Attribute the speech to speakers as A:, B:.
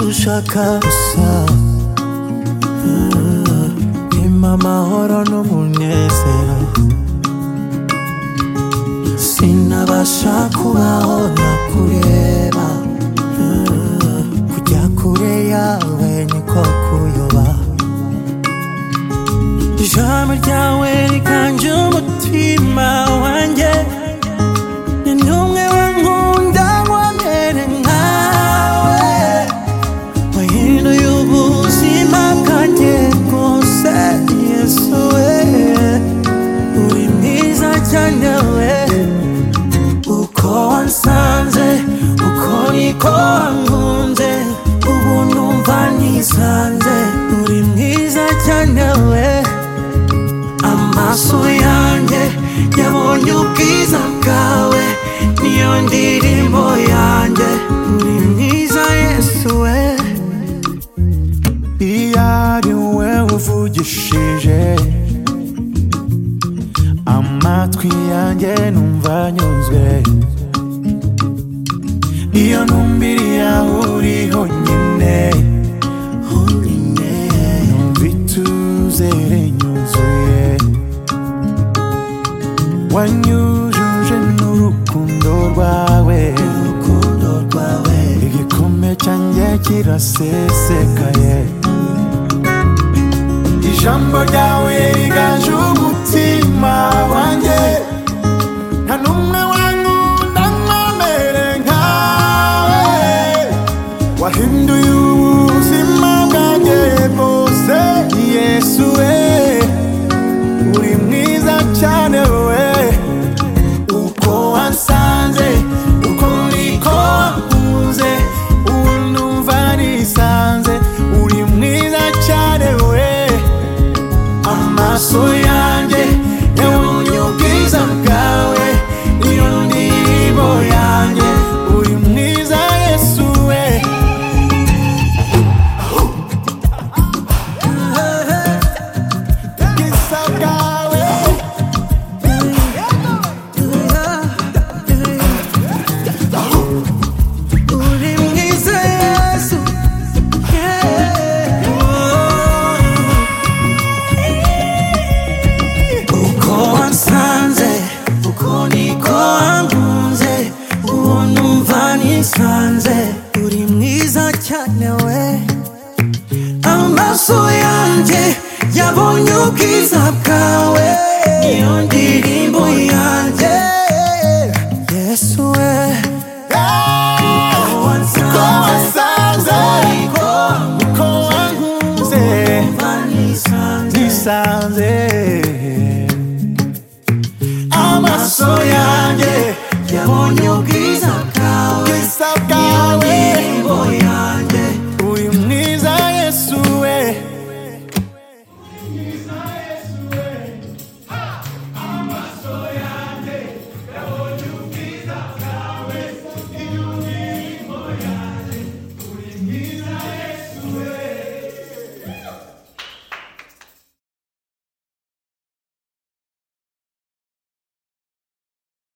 A: ushaka gusa Impa amahoro n'umunezero Sinabasha kubaho ntakureba Ah, Kujya kure yawe niko kuyoba Ijambo ryawe rikanje umutima wanjye ni n'umwe wankunda wamere nkawe wahinduye ubuzima bwanjye bwose yesu we uri mwiza cyane we uko wansanze uko niko wankunze ubu numva nisanze uri mwiza cyane we amaso yanjye yabonye ubwiza bwawe niyo ndirimbo yanjye uri mwiza yesu we iyo ari we uvugishije amatwi yanjye numva nyuzwe iyo numbiriye aho uri honyine honyine numva ituzere nyuzuye wanyujuje n'urukundo rwawe urukundo rwawe igikombe cyanjye kirasesekaye ijambo ryawe riganje umutima wanjye nta n'umwe wankunda nkomere nkawe wahinduye ubuzima bwanjye bwose yesu we uri mwiza cyane we uko wansanze uko niko wankunze ubu numva nisanze uri mwiza cyane we amaso yanjye yabonye ubwiza bwawe niyo ndirimbo yanjye uri mwiza yesu we ubwiza bwawe
B: uri mwiza yesu yeah. oh.
A: uko wansanze uko niko wankunze uwo numva nisanze
B: uri mwiza cyane we
A: amaso yanjye yabonye ubwiza bwawe niyo ndirimbo yanjye